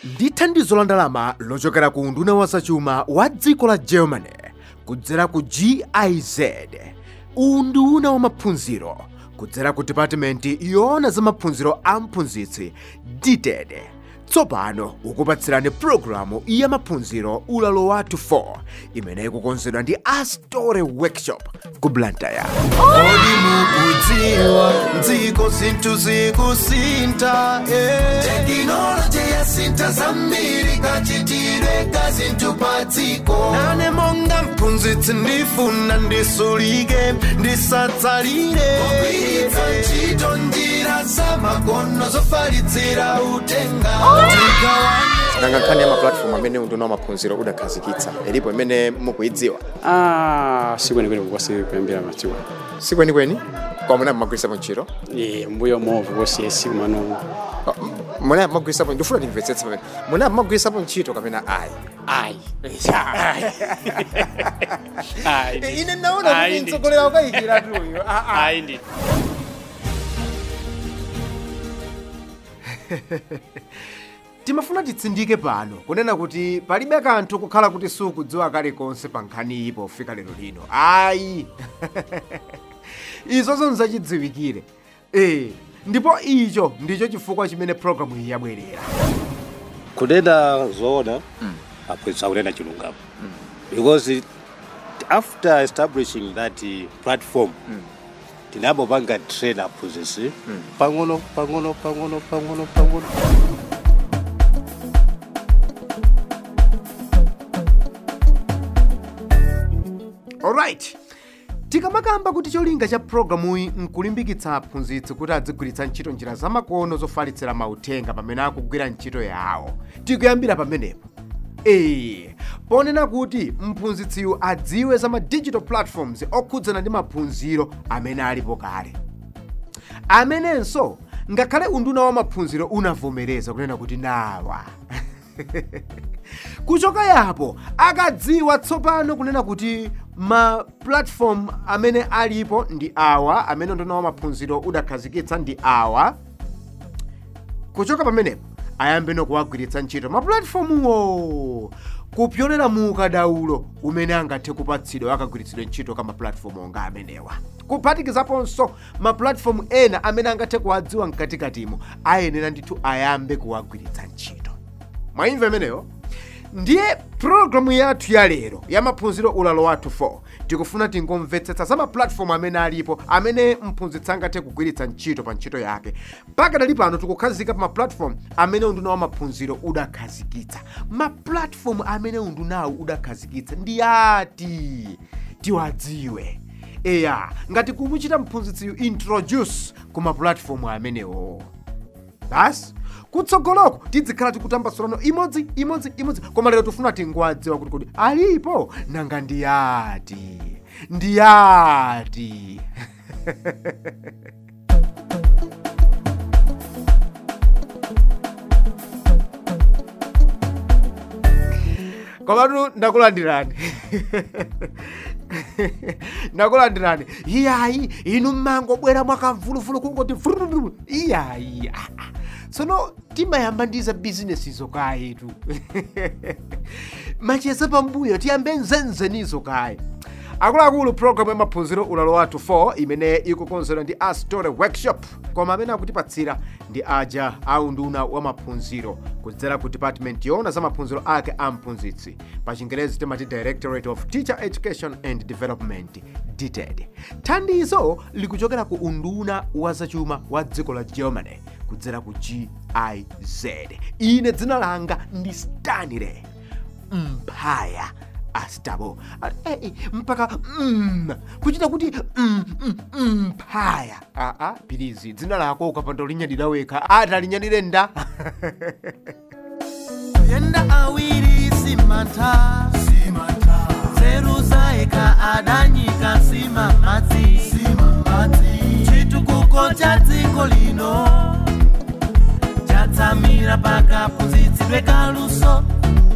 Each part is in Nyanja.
ndi thandizo la ndalama lochokera ku unduna wa zachuma wa dziko la germany kudzera ku giz unduna wa maphunziro kudzera ku department yoona za maphunziro a mphunzitsi dted tsopano ukupatsirani pulogalamu ya maphunziro ulalo wathu 4 imene ikukonzedwa ndi astore workshop ku blantyre Kodi mukudziwa dziko zinthu zikusintha eh. tekinoloji yasintha zambiri kachitire ka zinthu pa dziko nane monga mphunzitsi ndifuna ndisulike ndisatsalire kugwiritsa ntchito njira zamakono zofalitsira uthenga Tigawane nanga nkhani ya mapulatifomu amene unduna wa maphunziro udakhazikitsa ilipo imene mukuidziwa Ah, sikwenikweni kukosi kuyambira madziwa sikwenikweni kwa muna mmagwirisapo ntchito e mbuyo movu kosi esiku mano muna mmagwirisapo ndifuna ndimvetsetsa pamene muna mmagwirisapo ntchito kapena ayi ayi ayi ine naona Ayi, kuti ndi- mtsogolera ukayikira tuyo ayi ndi timafuna titsindike pano kunena kuti palibe kanthu kukhala kuti sukudziwa kalikonse pa nkhani iyi pofika lero lino ayi izo nzachidziwikire ee ndipo icho ndicho chifukwa chimene programu iyi yabwerera kunena zoona aphunzitsa kunena chilungamo because it, after establishing that uh, platform tinabopanga train aphunzitsi pang'ono pang'ono pang'ono pang'ono pang'ono alright tikamakamba kuti cholinga cha programuyi nkulimbikitsa aphunzitsi kuti adzigwiritsa ntchito njira zamakono zofalitsira mauthenga pamene akugwira ntchito yawo tikuyambira pamenepo ee ponena kuti mphunzitsiyu adziwe za ma digital platforms okhudzana ndi maphunziro amene alipo kale amenenso ngakhale unduna wa maphunziro unavomereza kunena kuti nawa kuchoka yapo akadziwa tsopano kunena kuti ma platform amene alipo ndi awa amene unduna wa maphunziro udakhazikitsa ndi awa kuchoka pamenepo ayambe nokuwagwiritsa ntchito mapulatifomuwo kupyolera mu ukadaulo umene angathe kupatsidwa akagwiritsidwe ntchito ka mapulatifomu onga amenewa kuphatikizaponso mapulatifomu ena amene angathe kuwadziwa mkatikatimo ayenera ndithu ayambe kuwagwiritsa ntchito mwaimva imeneyo ndiye pulogalamu yathu ya lero ya maphunziro ulalo wathu 4 tikufuna tingomvetsetsa za mapulatifomu amene alipo amene mphunzitsi angathe kugwiritsa ntchito pa ntchito yake pakadali pano tikukhazika pa mapulatifomu amene unduna wa maphunziro udakhazikitsa mapulatifomu amene undunawu udakhazikitsa ndi ati tiwadziwe eya ngati kumuchita mphunzitsiyu introduce ku mapulatifomu amenewo basi kutsogoloko tidzikhala tikutambasulano imodzi imodzi imodzi koma lero tifuna tingwadziwa kuti kodi alipo nanga ndiyati ndiyati komatu ndakulandirani ndakulandirani iyayi inu mmangobwera mwakamvuluvulu kungoti vrrrr. iyayi ah, ah. tsono timayamba ndi za bizinesizo kayetu macheza pambuyo tiyambe nzenzenizo kaye akuluakulu programu ya maphunziro ulalo wathu 4 imene ikukonzedwa ndi astore workshop koma amene akutipatsira ndi aja a unduna wa maphunziro kudzera ku department yoona za maphunziro ake a mphunzitsi pa chingerezi timati directorate of teacher education and development dted thandizo likuchokera ku unduna wa zachuma wa dziko la germany kudzera ku giz ine dzina langa ndi stanley mphaya astabo Ati, eh, eh, mpaka mm, kuchita kuti mm, mm, mphaya aa pilizi dzina lako ukapanda ulinyadira wekha atalinyadire nda yenda awiri simata simata zeru zaeka adanyika sima madzi sima madzi chitukuko cha dziko lino chatsamira pakaphunzitsidwe kaluso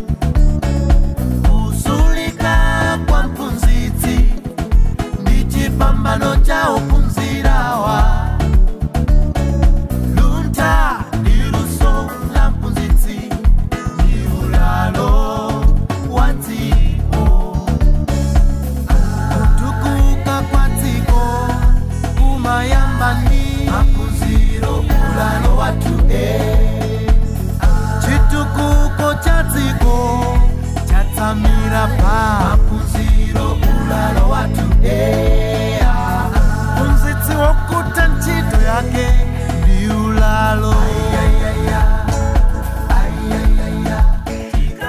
kusulika kwa mphunzitsi ndi chipambano cha ophunzirawa luntha ndi luso la mphunzitsi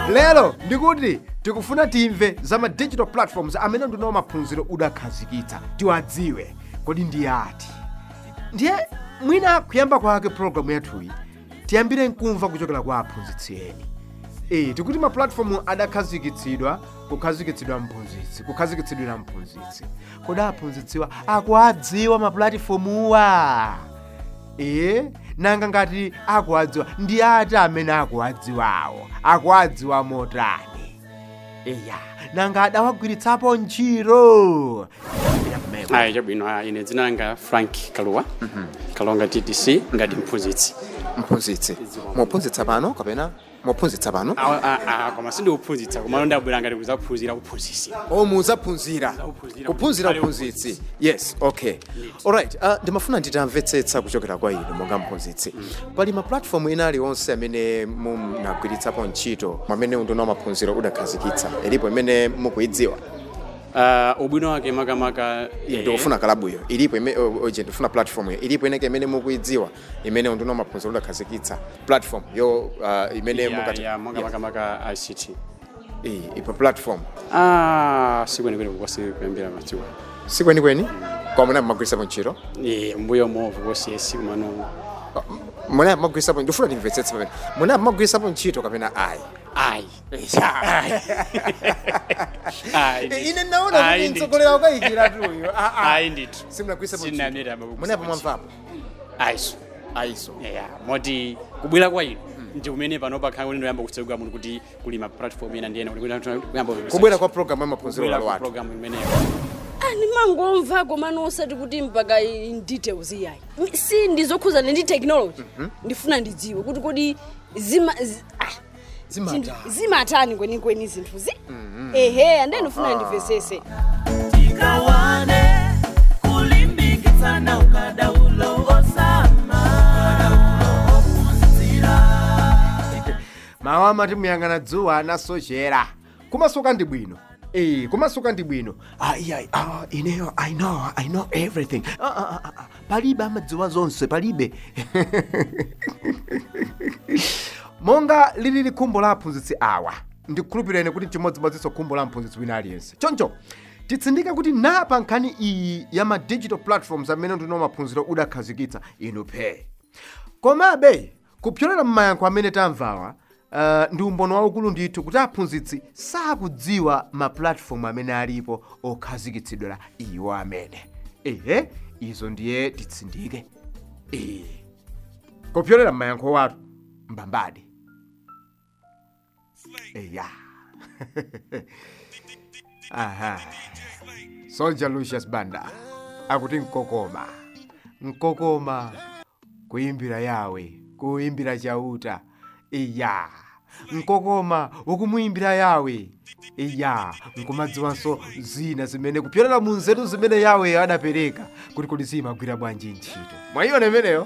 lero ndikuti tikufuna timve za ma digital platforms amene ndinawo maphunziro udakhazikitsa tiwadziwe kodi ndi ati ndiye mwina kuyamba kwake programu yathuyi tiyambire nkumva kuchokera kwa aphunzitsi eni e tikuti ma platform adakhazikitsidwa kukhazikitsidwa mphunzitsi kukhazikitsidwira mphunzitsi kodi aphunzitsiwa akuadziwa ma platformuwa e nanga ngati akuadziwa ndi ati amene akuadziwawo akuadziwa motani eya nanga adawagwiritsapo ntchito Tiyambira kumene. ayi chabwino ah, ine dzina langa frank kaluwa kalonga ttc ngati mphunzitsi mphunzitsi muphunzitsa pano kapena muphunzitsa pano Ah, ah, ah, koma sindikuphunzitsa koma ndabwera ngati kuzaphunzira kuphunzitsi o muzaphunzira Kuphunzira. kuphunzira Ali mphunzitsi yes okay alright uh, ndimafuna nditamvetsetsa kuchokera kwa inu monga mphunzitsi pali ma platform ena aliwonse amene munagwiritsapo ntchito mwamene unduna wa maphunziro udakhazikitsa ilipo imene mukuidziwa Ah, ubwino wake makamaka eh, ndikufuna kalabuyo ilipo ime- o- oje ndikufuna platform yo ilipo ineke imene mukuidziwa imene unduna wa maphunziro udakhazikitsa platform yo uh, imene ya- mukati ya monga makamaka ict Eh, ipo platform ah sikwenikweni kukosi kuyambira madziwa sikwenikweni kwa muna mmagwiritsapo ntchito Eh, mbuyo movu kosi esi kumano muna mmagwiritsapo ndifuna ndimvetsetse pamene muna mmagwiritsapo ntchito kapena ayi ayi ayi ine naona kuti mtsogoleri wakayikira tuyo ayi ndithu simunagwiritsapo Sinanera ntchito mabuku munapo mwamvapo ayiso ayiso ya moti kubwera kwa inu ndi kumene pano pakhala kuti ndoyamba kutsegula muno kuti kuli ma platform ena ndi ena kuti kuyamba kubwera kwa programu ya maphunziro kubwera malo kwa athu program imeneyo ndimangomva komano osati kuti mpaka in details iyayi si ndizokhuzana ndi technology ndifuna ndidziwe kuti kodi zima zi- ah, Zimatani. zinthu- zimatani kwenikweni zinthuzi ehe ande ndifuna ndimvesese tikawane kulimbikitsana ukadaulo osama ukadaulo ophunzira mawu amati muyang'ana dzuwa anasochera kumasuka ndi bwino Eh, kumasuka ndi bwino ah, yeah, ah, ineyo i know i know everything ah, ah, ah, ah. palibe amadziwa zonse palibe monga lilili khumbo la aphunzitsi awa ndikukhulupireni kuti chimodzimodzinso khumbo la mphunzitsi wina aliyense choncho titsindike kuti napa nkhani iyi ya ma digital platforms amene ndino maphunziro udakhazikitsa inu phe komabe kupyolera m'mayankho amene tamvawa uh, ndi umboni waukulu ndithu kuti aphunzitsi sakudziwa ma platform amene alipo okhazikitsidwera iwo amene ehe izo ndiye titsindike eh kupyolera m'mayankho watu mbambadi eya aha soldier lucius banda akuti nkokoma nkokoma kuimbira yawe kuimbira chauta iya nkokoma ukumuimbira yawe iya nkumadziwanso zina zimene kupyolera mu nzeru zimene yawe adapereka kuti kodi zimagwira bwanji ntchito mwayiona imeneyo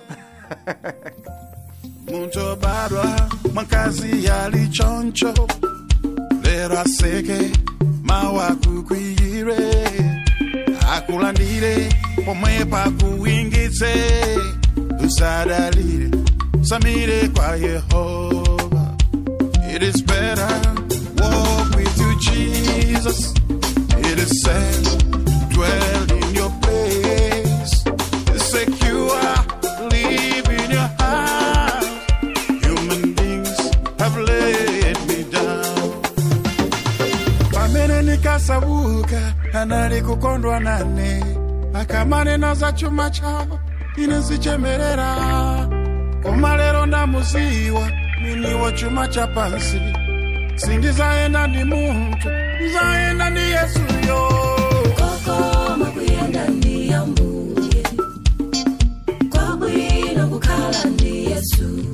muntobadwa mwakazi yali choncho lero aseke mawakukwiyire akulandire pomwe pakuwingitse usadalire samire kwa yehova it is better walk with you jesus it is said dwell in your place it's secure live in your heart human beings have laid me down pamene nikasabuka anali kukondwa nane akamanena za chuma chawo ine zichemerera koma lero ndamuziwa mwiniwo chuma cha pansi sindizaenda ndi munthu ndizaenda ndi yesuyo kokoma kuyenda ndi ambuye kwabwino kukhala ndi yesu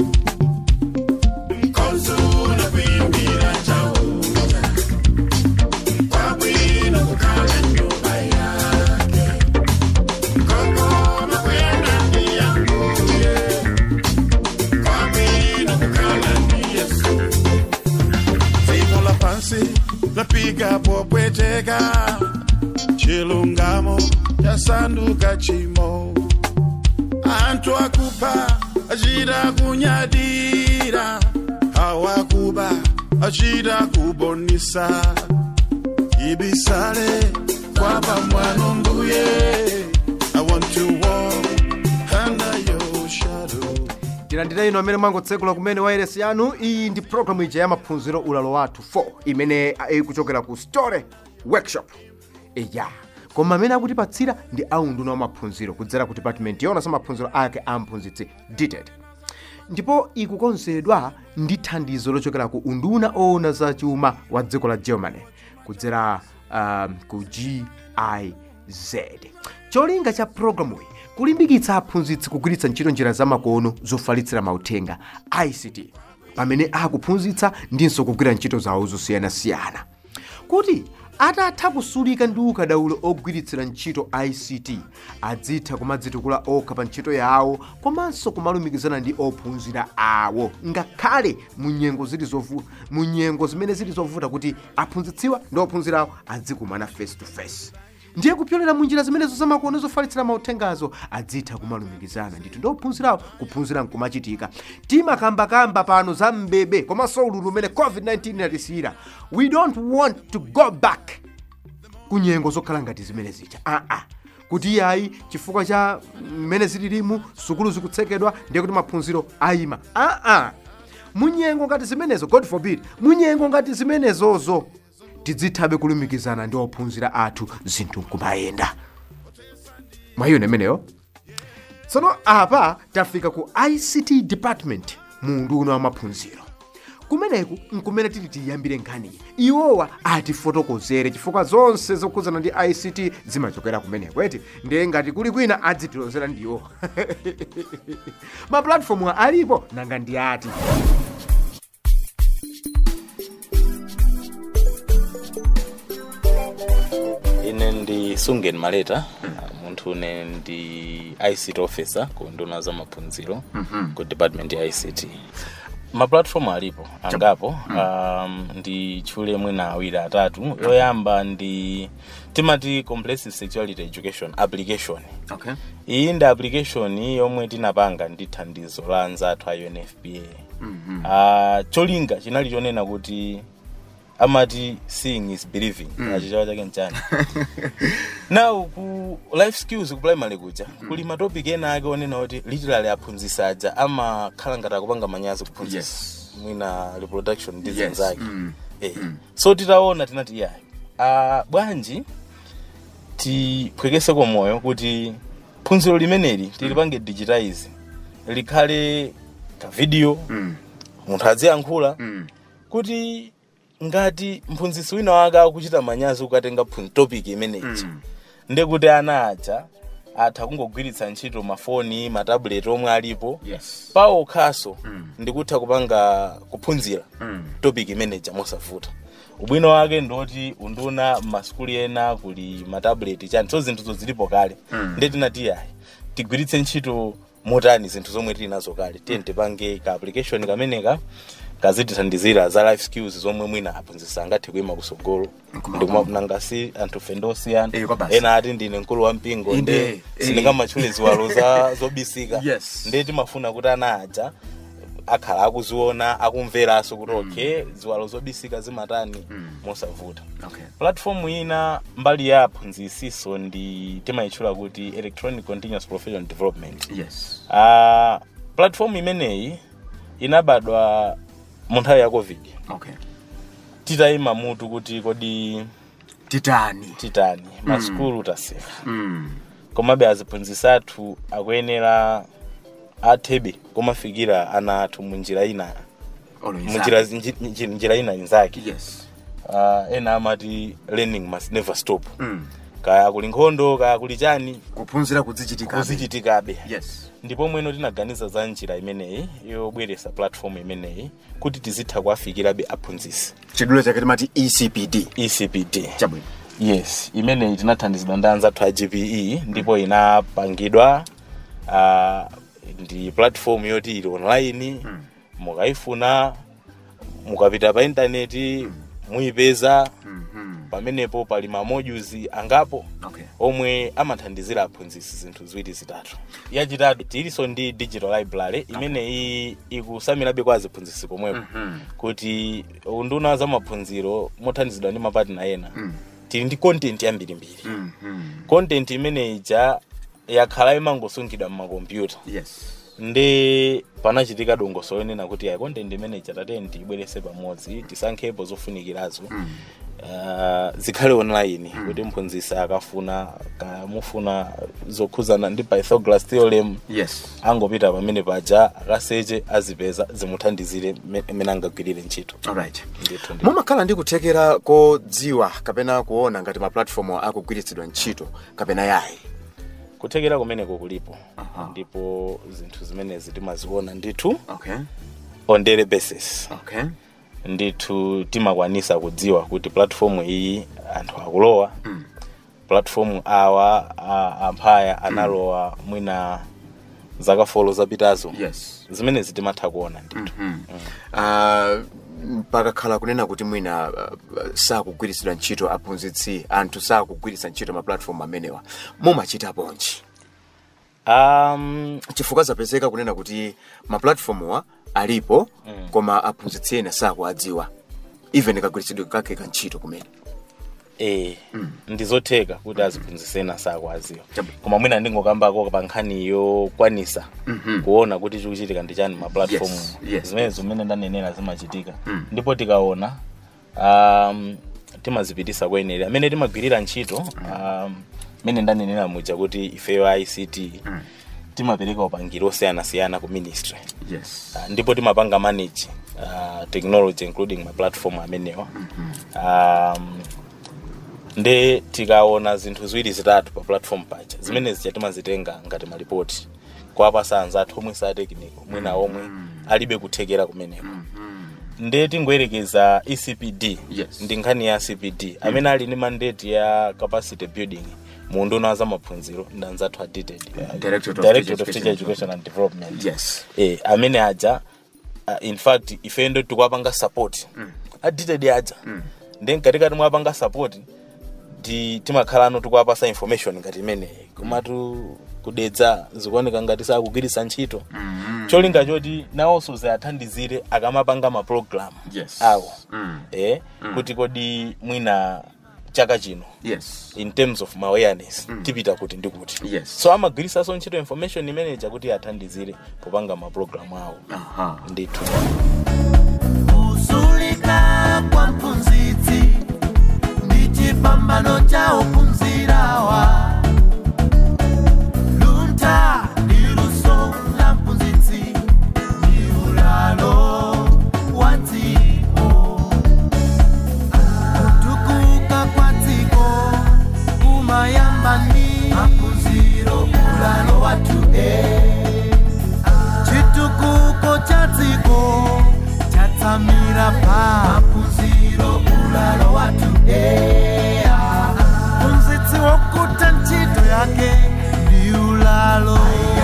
konzula kuyimbira chauta kwabwino kukhala nyumba yake kokoma kuyenda ndi ambuye kwabwino kukhala ndi yesu dziko la pansi lapiga popweteka chilungamo chasanduka chimo anthu akupha achita kunyadira awakuba achida kubonisa ibisale kwaba mwana mbuye I want to walk under your shadow tilandire ino amene mwangotsekula kumene wairesi yanu iyi ndi programu ija ya maphunziro ulalo wathu 4 imene ikuchokera ku story workshop eya koma amene akutipatsira ndi aunduna wa maphunziro kudzera ku department yona za maphunziro ake a mphunzitsi DTED ndipo ikukonzedwa ndi thandizo lochokera ku unduna oona za chuma wa dziko la germany kudzera um, ku giz cholinga cha programuyi kulimbikitsa aphunzitsi kugwiritsa ntchito njira zamakono zofalitsira mauthenga ict pamene akuphunzitsa ndinso kugwira ntchito zawo zosiyanasiyana kuti atatha kusulika ndi ukadaulo ogwiritsira ntchito ict adzitha kumadzitukula okha pa ntchito yawo komanso kumalumikizana ndi ophunzira awo ngakhale mu nyengo zili zovu- mu nyengo zimene zili zovuta kuti aphunzitsiwa ndi ophunzira awo adzikumana face to face ndiye kupyolera munjira zimenezo zamakono zofalitsira mauthengazo adzitha kumalumikizana ndithu ndi ophunzirawo kuphunzira nkumachitika timakambakamba pano za mbebe komanso ululu umene covid-19 inatisiyira we don't want to go back ku nyengo zokhala ngati zimene zija aa ah, ah. kuti iyayi chifukwa cha mmene zililimu sukulu zikutsekedwa ndiye kuti maphunziro ayima aa ah, ah. munyengo ngati zimenezo god forbid munyengo ngati zimenezozo tidzithabe kulumikizana ndi ophunzira athu zinthu nkumayenda mwayiona imeneyo tsono apa tafika ku ict department mu unduna wa maphunziro kumeneku nkumene tili tiyambire nkhaniyi iwowa atifotokozere chifukwa zonse zokhudzana ndi ict zimachokera kumeneko eti ndiye ngati kuli kwina adzitilozera ndiwo mapulatifomu alipo nanga ndi ati ine ndi sungen maleta munthu une ndi ict officer ku nduna za maphunziro ku department ya ict maplatform alipo angapo um, ndi tchule mwina awiri atatu yoyamba ndi timati comprehensive sexuality education application okay. iyi ndi application yomwe tinapanga ndi thandizo la anzathu a unfpa mm-hmm. uh, cholinga chinali chonena kuti amati seeing is believing mm. achichawa chake nchani now ku life skills ku primary kuja kuli matopic ena ake onena kuti literally aphunzisa aja amakhala ngati akupanga manyazi kuphunzisa Yes. mwina reproduction ndi Yes. zenzake Mm. eh. so titaona tinati iyayi uh, bwanji tiphwekeseko moyo kuti phunziro limeneli tilipange digitize likhale ka video Mm. munthu aziyankhula Mm. kuti ngati mphunzitsi wina wake akuchita manyazi kukatenga phun- topic imeneyi Mm. ndekuti ana aja atha kungogwiritsa ntchito mafoni matabuleti omwe alipo yes pawo khaso Mm. ndikutha kupanga kuphunzira Mm. topic imeneja mosavuta ubwino wake ndoti unduna m'masukulu ena kuli matabuleti chani so zinthuzo zilipo kale Mm. nde tinati yayi tigwiritse ntchito motani zinthu zomwe tili nazo kale tiye tipange ka application kameneka kazitithandizira za life skills zomwe mwina aphunzitsa angathe kuyima kusogolo ndikumapunangasi anthu fe ndosiyana Eh, kwa basi. ena ati ndine mkulu wa mpingo Inde, nde eh. sindingamatchule ziwalo za zobisika Yes. nde timafuna kuti ana aja akhala akuziona akumveranso kuti okay ziwalo zobisika zimatani mosavuta okay. platform ina mbali ya aphunzisiso ndi timayitchula kuti electronic continuous professional development yes uh, platform imeneyi inabadwa mu nthawi ya covid okay. titayima mutu kuti kodi titani titani masukulu taseka mm. komabe aziphunzitsi athu akuyenera athebe kumafikira ana athu munjira ina munjira nji- nji- njira ina inzake yes uh, ena amati learning must never stop mm. kaya kuli nkhondo kaya kuli chani kuphunzira kudzichitika kuzichitikabe yes ndipo mweno tinaganiza za njira imeneyi yobweretsa platform imeneyi kuti tizitha kuwafikirabe aphunzitsi chidulo chake timati ecpd ecpd chabwino yes imeneyi tinathandizidwa ndi anzathu a gpe ndipo inapangidwa uh, ndi platform yoti ili online mukayifuna mukapita pa intaneti muyipeza pamenepo pali ma modules angapo okay omwe amathandizira aphunzitsi zinthu ziwiri zitatu yachitatu tilinso ndi digital library imeneyi ikusamirabe kwa aziphunzitsi pomwepo kuti unduna za maphunziro mothandizidwa ndi mapatina ena tili ndi content yambirimbiri content imeneyi ja yakhala imangosungidwa mmakompyuta yes ndi panachitika dongosolo lonena kuti ayi content imene chatateni tiyibwerese pamodzi tisankhepo zofunikirazo uh, zikhale online kuti mphunzitsi akafuna kamufuna zokhuzana ndi pythagoras theorem yes angopita pamene paja akaseche azipeza zimuthandizire me- mmene angagwirire ntchito alright ndithu ndi mumakhala ndi kuthekera kodziwa kapena kuona ngati ma platform akugwiritsidwa ntchito kapena yayi kuthekera kumeneko kulipo Aha. ndipo zinthu zimenezi timaziona ndithu okay on daily basis okay ndithu timakwanisa kudziwa kuti platform iyi anthu akulowa Mm. platform awa a- amphaya analowa mwina zaka folo zapitazo yes zimenezi timatha kuona ndithu uh, pakakhala kunena kuti mwina uh, sakugwiritsidwa ntchito aphunzitsi anthu sakugwiritsa ntchito ma platform amenewa mumachita bwanji um, chifukwa zapezeka kunena kuti ma platformwa alipo koma aphunzitsi ena sakuadziwa even kagwiritsidwe kake ka ntchito kumene e ndizotheka kuti aziphunzitsi ena sakuadziwa Chabu. koma mwina ndingokambako pa nkhani yokwanisa kuona kuti chikuchitika ndi chani ma platform Yes, yes, zimene zimene ndanenera zimachitika ndipo tikaona um, timazipitisa kwenera amene timagwirira ntchito um, mene ndanenera muja kuti ifeyo ict timapereka upangiri osiyanasiyana ku ministry yes Uh, ndipo timapanga manage uh, technology including ma platform amenewa um, nde tikaona zinthu ziwiri zitatu pa platform paja zimene zija timazitenga ngati malipoti kuwapasa anzathu omwe sa technical mwina omwe alibe kuthekera kumeneko nde tingoyerekeza ecpd Yes. ndi nkhani ya cpd amene ali ndi mandate ya capacity building mu unduna za maphunziro ndi anzathu a DTED, uh, Directorate of Directorate of Teacher Teacher Education and Development yes eh, amene aja uh, in fact ife ndo tikuwapanga support mm. aditedi aja mm. then katikati mwapanga support ti timakhalano tikuwapasa information ngati imeneyi komatu kudedza zikuoneka ngati sakugwiritsa ntchito mm. cholinga choti nawonso ziathandizire akamapanga ma program Yes. awo Mm. eh, kuti kodi mwina chaka chino yes in terms of ma awareness tipita kuti ndi kuti Yes. so amagwiritsanso ntchito information imeneja kuti athandizire popanga ma program awo aha ndithu kusulika kwa mphunzitsi ndi chipambano cha ophunzirawa luntha ndi luso la mphunzitsi ndi ulalo wa dziko kutukuka kwa dziko kumayamba ndi maphunziro ulalo wathu e chitukuko cha dziko chatsamira pa maphunziro ulalo wathu ea mphunzitsi wokuta ntchito yake ndi ulalo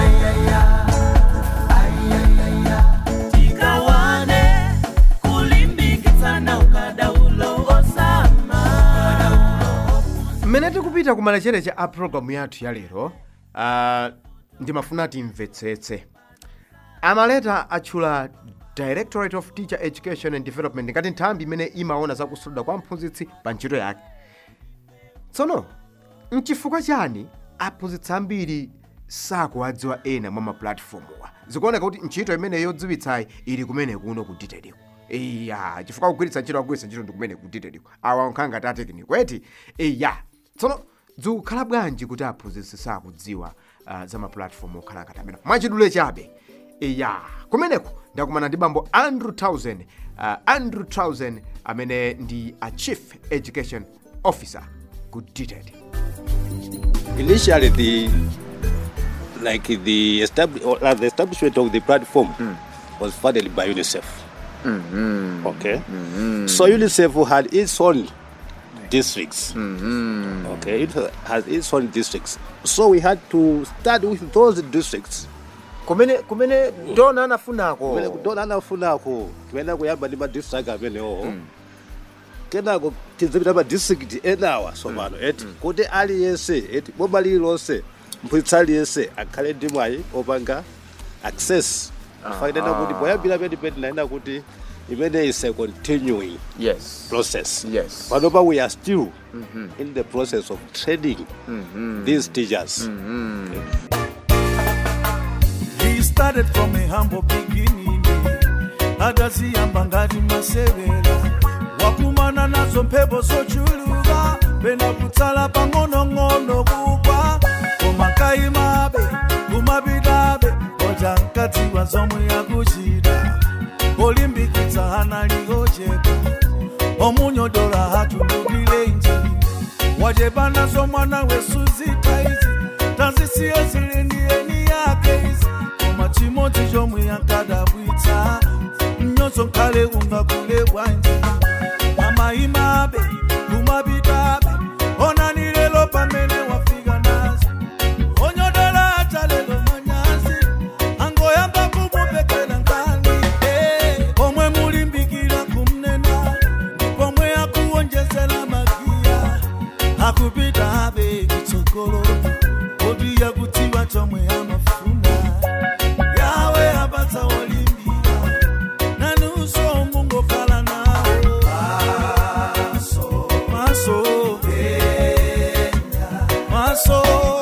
tikawane kulimbikitsana ukadaulo osama mmene tikupita ku malechereche a programu yathu ya lero uh, ndimafuna timvetsetse amaleta atchula directorate of teacher education and development ngati nthambi imene imaona zakusulidwa kwa mphunzitsi pa ntchito yake tsono mchifukwa chani aphunzitsi ambiri sakuwadziwa ena mwa mapulatifomuwa zikuoneka kuti ntchito imene yodziwitsayi ili kumene kuno ku detailiko iya chifukwa kugwiritsa ntchito akugwiritsa ntchito ndi kumene ku detailiko awa nkhala ngati atekiniko eti iya tsono zikukhala bwanji kuti aphunzitsi sakudziwa uh, za mapulatifomu okhala ngati amene mwachidule chabe iya kumeneko ndakumana ndi bambo andrew towson uh, andrew towson amene ndi a chief education officer ku detail initially the like the, estab- or, uh, the establishment of the platform was funded by UNICEF. Okay, so UNICEF had its own districts. Okay, it has its own districts. So we had to start with those districts. kumene kumene dona anafunako Kumene kudona anafunako kuenda kuyamba ndi madistrict amenewo kenako tizipita pa district enawa tsopano eti kuti aliyense eti boma lililonse mphunzitsi aliyense akhale ndi mwayi opanga access afainena kuti poyambira peti peti naena kuti imene is a continuing yes process Yes. panopa we are still in the process of training these teachers He started from a humble beginning akaziyamba ngati masewera wakumana nazo mphepo zochuluka pena kutsala pang'onong'ono kugwa koma kayimabe kumapitabe koja mkadziwa zomwe yakuchita olimbikitsa anali ochepa omunyodola hatundukile njini wachepa nazo mwana wesuzita izi tazisiye zilindiyeni yake izi koma chimodzi chomwe yankadabwitsa mnyozo nkhale ungakule bwanji amayimabe kumapitabe onani lelo pamene wafika nazo onyodola atalelo manyazi angoyamba kumupekela nkani eh, pomwe mulimbikira kumnena ndi pomwe akuwonjezera magiya akupita abe kutsogolo kodi yakutiwa chomwe amafuna yawe apatsa wolimbira nanuso mungokhala nawo maso maso maso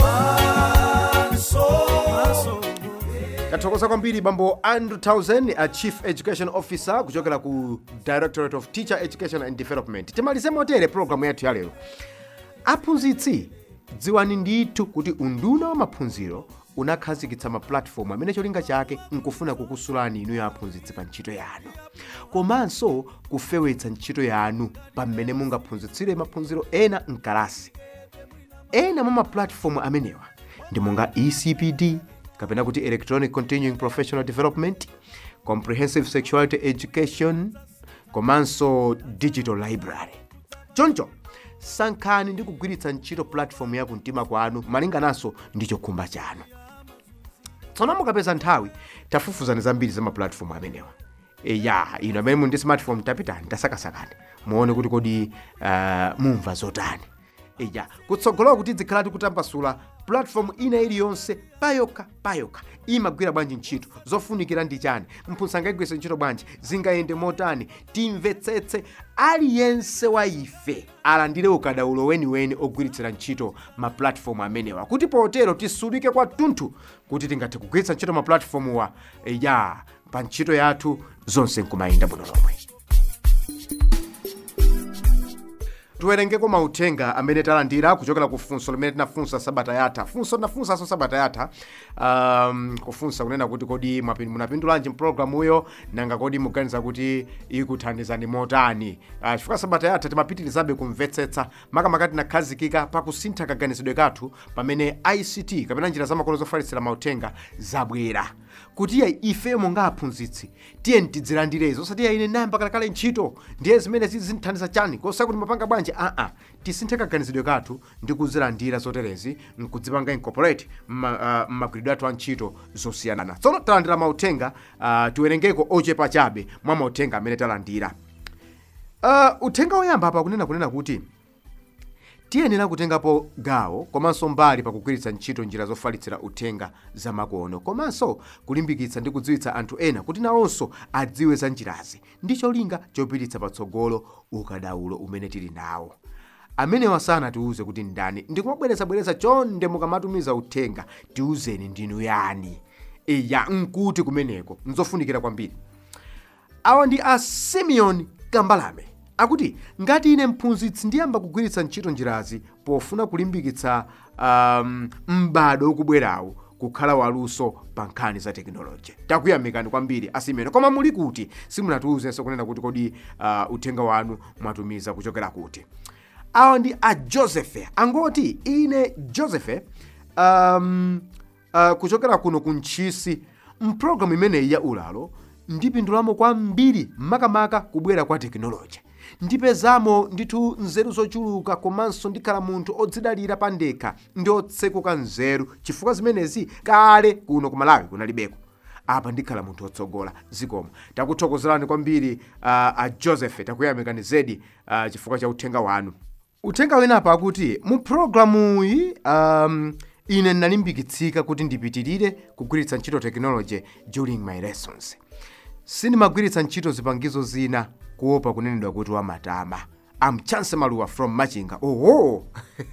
maso maso tathokoza kwambiri bambo andrew towson a chief education officer kuchokera ku directorate of teacher education and development timalize motere programu yathu ya lero aphunzitsi dziwani ndithu kuti unduna wa maphunziro unakhazikitsa mapulatifomu amene cholinga chake nkufuna kukusulani inuyo aphunzitsi pa ntchito yanu komanso kufewetsa ntchito yanu pamene mungaphunzitsire maphunziro ena mkalasi ena mwa mapulatifomu amenewa ndi monga ecpd kapena kuti electronic continuing professional development comprehensive sexuality education komanso digital library choncho sankhani ndi kugwiritsa ntchito platform ya kumtima kwanu malingananso ndi chokhumba chanu tsono mukapeza nthawi tafufuzani zambiri za mapulatifomu amenewa e, ya ino amene muli ndi smartphone tapitani tasakasakani muone kuti kodi uh, mumva zotani eya kutsogolowa kuti dzikhalati kutambasula platform ina iliyonse payokha payokha imagwira bwanji ntchito zofunikira ndi chani mphunzitsi angayigwiritse ntchito bwanji zingayende motani timvetsetse aliyense wa ife alandire ukadaulo weniweni ogwiritsira ntchito mapulatifomu amenewa kuti potero tisulike kwathunthu kuti tingathe kugwiritsa ntchito mapulatifomuwa ya pa ntchito yathu zonse nkumayenda bwino lomwe tiwerengeko mauthenga amene talandira kuchokera ku funso limene tinafunsa sabata yatha funso tinafunsanso sabata yatha um, kufunsa kunena kuti kodi mwapi- munapindulanji mpulogalamuyo nanga kodi muganiza kuti ikuthandizani motani uh, chifukwa sabata yatha timapitirizabe kumvetsetsa makamaka tinakhazikika pakusintha kaganizidwe kathu pamene ict kapena njira zamakono zofalitsira mauthenga zabwera kuti ya ife monga aphunzitsi tiye tidzilandirezo osati ya ine nayamba kalekale ntchito ndiye zimene zizinthandiza chani kosa kuti mapanga bwanji aa tisinthe kaganizidwe kathu ndi kuzilandira zoterezi nkudzipanga incorporate mma- ah, mmagwiridwe athu a ntchito zosiyanana tsono talandira mauthenga uh, tiwerengeko ochepa chabe mwa mauthenga amene talandira uh, uthenga woyamba apa kunena kunena kuti tiyenera kutengapo gawo komanso mbali pakugwiritsa ntchito njira zofalitsira uthenga zamakono komanso kulimbikitsa ndi kudziwitsa anthu ena kuti nawonso adziwe za njirazi ndi cholinga chopititsa patsogolo ukadaulo umene tili nawo amenewa sanatiuze kuti ndani ndikumabwerezabwereza chonde mukamatumiza uthenga tiuzeni ndinu yani iya nkuti kumeneko nzofunikira kwambiri awa ndi a simeon kambalame akuti ngati ine mphunzitsi ndiyamba kugwiritsa ntchito njirazi pofuna kulimbikitsa um, m'bado ukubwerawu kukhala waluso pa nkhani za tekinoloji takuyamikani kwambiri asimene koma muli kuti simunatiuzenso kunena kuti kodi uh, uthenga wanu mwatumiza kuchokera kuti awa ndi a josephe angoti ine josephe um, uh, kuchokera kuno ku ntchisi mpulogalamu imeneyi ya ulalo ndipindulamo kwambiri makamaka kubwera kwa tekinoloji ndipezamo ndithu nzeru zochuluka komanso ndikhala munthu odzidalira pa ndekha ndi otsekuka nzeru chifukwa zimenezi kale kuno ku malawi kunalibeko apa ndikhala munthu wotsogola zikomo takuthokozerani kwambiri uh, a joseph takuyamikani zedi uh, chifukwa cha uthenga wanu uthenga winapo akuti mu programuyi um, ine ndinalimbikitsika kuti ndipitirire kugwiritsa ntchito technology during my lessons sindimagwiritsa ntchito zipangizo zina kuopa kunenedwa kuti wamatama am chance maluwa from machinga oho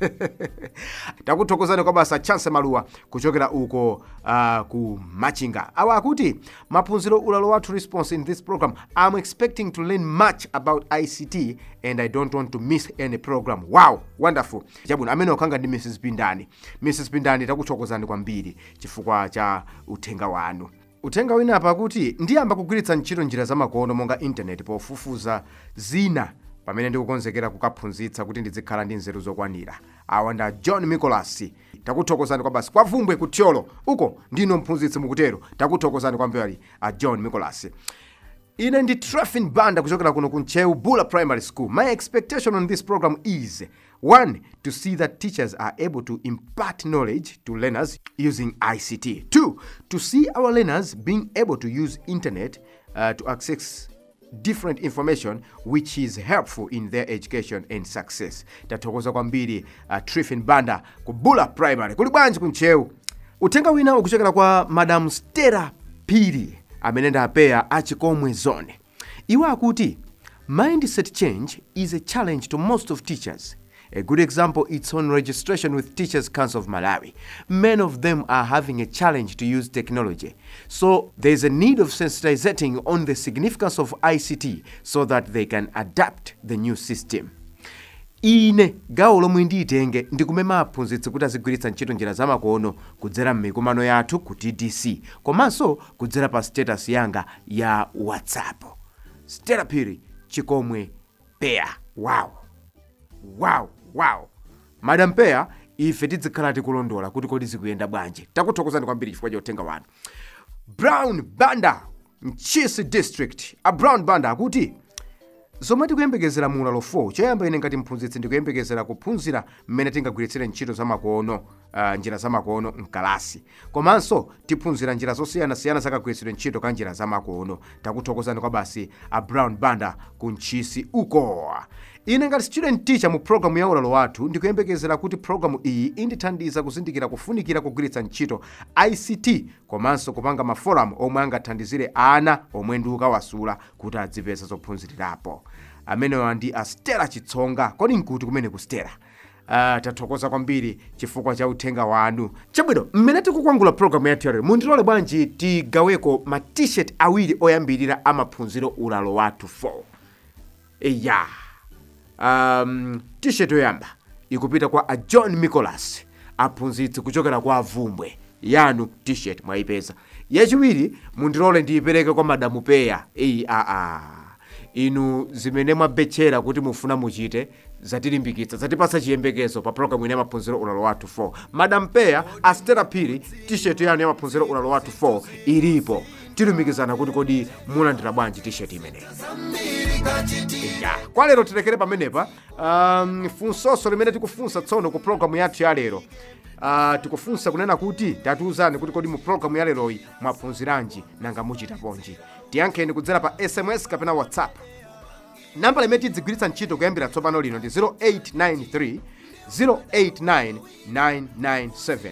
takuthokozani kwa basa chance maluwa kuchokera uko uh, ku machinga awa akuti maphunziro ulalo wathu response in this program i'm expecting to learn much about ict and i don't want to miss any program wow wonderful chabwino amene okhanga ndi mrs pindani mrs pindani takuthokozani kwambiri chifukwa cha uthenga wanu uthenga winapa akuti ndiyamba kugwiritsa ntchito njira zamakono monga intaneti pofufuza zina pamene ndikukonzekera kukaphunzitsa kuti ndizikhala ndi nzeru zokwanira awa nda john nicholas takuthokozani kwa basi kwa vumbwe kutyolo uko ndino mphunzitsi mukutero takuthokozani kwambiri a john nicholas ine ndi trafin banda kuchokera kuno kunchewu bula primary school my expectation on this program is one to see that teachers are able to impart knowledge to learners using ict two to see our learners being able to use internet uh, to access different information which is helpful in their education and success tathokoza kwambiri uh, trifin banda ku bula primary kuli bwanji kunchewu uthenga wina ukuchokera kwa madam stera piri amene ndapeya achikomwe zone iwo akuti mindset change is a challenge to most of teachers A good example it's on registration with Teachers Council of Malawi. Many of them are having a challenge to use technology. So there's a need of sensitizing on the significance of ICT so that they can adapt the new system. ine gawo lomwe ndiyitenge ndikumema aphunzitsi kuti azigwiritsa ntchito njira zamakono kudzera m'mikumano yathu ku tdc komanso kudzera pa status yanga ya whatsapp stela phiri chikomwe peya wow wow wow madam peya ife tidzikhala tikulondola kuti kodi zikuyenda bwanji takuthokozani kwambiri chifukwa cha uthenga wanu brown banda mchisi district a brown banda akuti zomwe tikuyembekezera mu ulalo 4 choyamba ine ngati mphunzitsi ndikuyembekezera kuphunzira mmene tingagwiritsire ntchito zamakono uh, njira zamakono mkalasi komanso tiphunzira njira zosiyanasiyana zakagwiritsidwe ntchito ka njira zamakono takuthokozani kwa basi a brown banda ku mchisi uko ine ngati student teacher mu programu ya ulalo wathu ndikuyembekezera kuti programu iyi indithandiza kuzindikira kufunikira kugwiritsa ntchito ict komanso kupanga maforamu omwe angathandizire ana omwe ndikukawasula kuti adzipeza zophunzirirapo amenewa ndi a stela chitsonga kodi nkuti kumene ku stela Uh, tathokoza kwambiri chifukwa cha uthenga wanu chabwino mmene tikukwangula programu yathu yalero mundilole bwanji tigaweko ma t-shirt awiri oyambirira amaphunziro ulalo wathu 4 eya um, t-shirt yoyamba ikupita kwa a john nicholas aphunzitsi kuchokera kwa avumbwe yanu t-shirt mwayipeza yachiwiri mundilole ndiyipereke kwa madamu peya eyi aa inu zimene mwabetchera kuti mufuna muchite zatilimbikitsa zatipatsa chiyembekezo pa programu ine yamaphunziro ulalo wathu 4 madam peya astera phiri t-shirt yanu yamaphunziro ulalo wathu 4 ilipo tilumikizana kuti kodi mulandira bwanji t-shirt imeneyi ya kwa lero tilekere pamenepa um, funsonso limene tikufunsa tsono ku programu yathu ya lero uh, tikufunsa kunena kuti tatiuzani kuti kodi mu programu ya leroyi mwaphunziranji nanga muchita ponji tiyankheni kudzera pa sms kapena whatsapp namba limene tidzigwiritsa ntchito kuyambira tsopano lino ndi 0893 089 997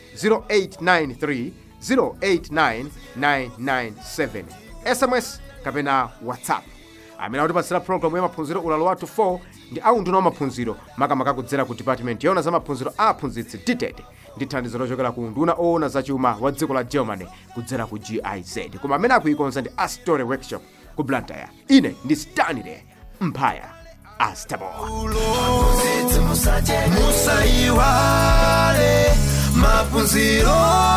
0893 089 997 sms kapena whatsapp amene akutipatsira programu ya maphunziro ulalo wathu 4 ndi aunduna wa maphunziro makamaka kudzera ku department yoona za maphunziro a aphunzitsi dted ndi thandizo lochokera ku unduna oona zachuma wa dziko la germany kudzera ku giz koma amene akuikonza ndi astory workshop ku blantyre ine ndi stanley mphaya astabo musaiwale maphunziro